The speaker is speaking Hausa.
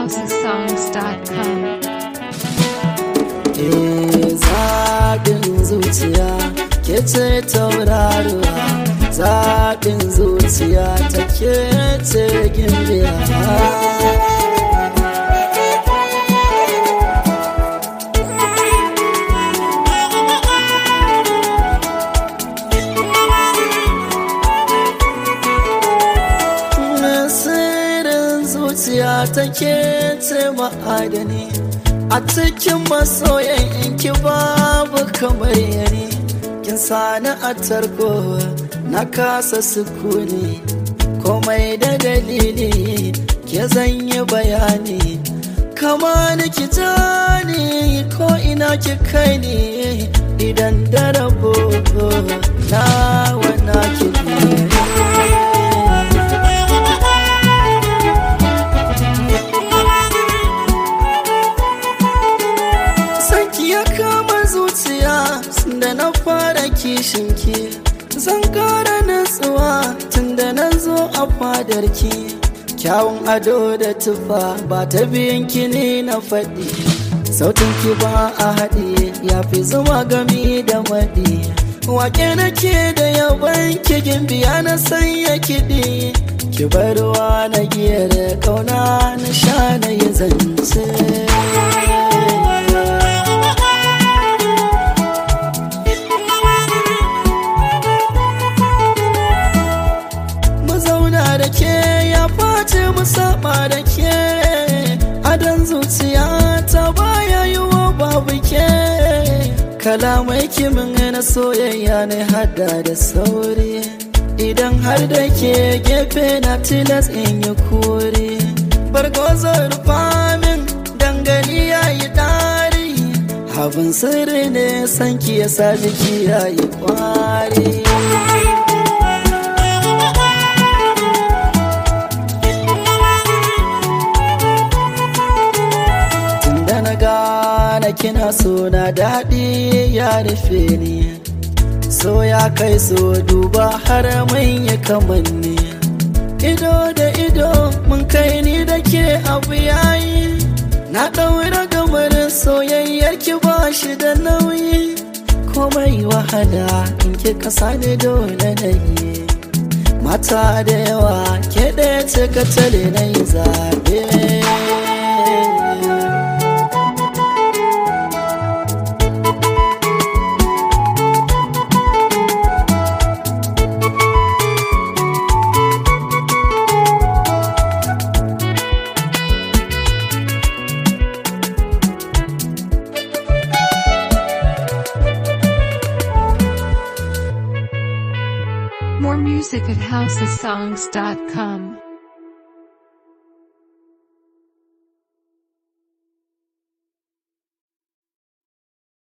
musicalhousesongs.com. Eh, zaɓin zuciya ke ce tauraruwa zaɓin zuciya ta ke ce gimbiya Nasirin zuciya ta ke ce ma'adani a cikin masoyan inki babu kamar yare kin sani a tarko na kasa sukuni komai da dalili ke zanyi bayani kama ni ki jani ko ina ki kai ni idan da rabo na wana ki biye Sanki ya kama zuciya da na fara kishinki Zan kara natsuwa tun da na zo a fadarki Kyawun ado da tufa ba ta biyanki ne na faɗi Sautinki ba a haɗe ya fi zuma gami da maɗi Wake nake da yaban kigin biya na sanya kiɗi Ki barwa na giyar kauna na sha na yi zance mu zauna da ke ya face mu saba da ke adon zuciya ta baya yi wa babu ke kalamai kimin na soyayya ne hada da sauri idan har da ke gefe na tilas in yi kuri bargozo rufa min dangali ya yi dari abin sirri ne sanki ya sa jiki ya yi kwari Tunda na gane kina so na daɗi ya rufe ni So ya kai so duba har mun yi kamanni Ido da ido mun kai ni da ke abu yayi Na ɗaura gamarin soyayyar ki ba shi da nauyi Komai wahala in ki kasa ne dole na yi Mata da yawa ke ɗaya ce ka tale na yi zaɓe More music at housesongs.com.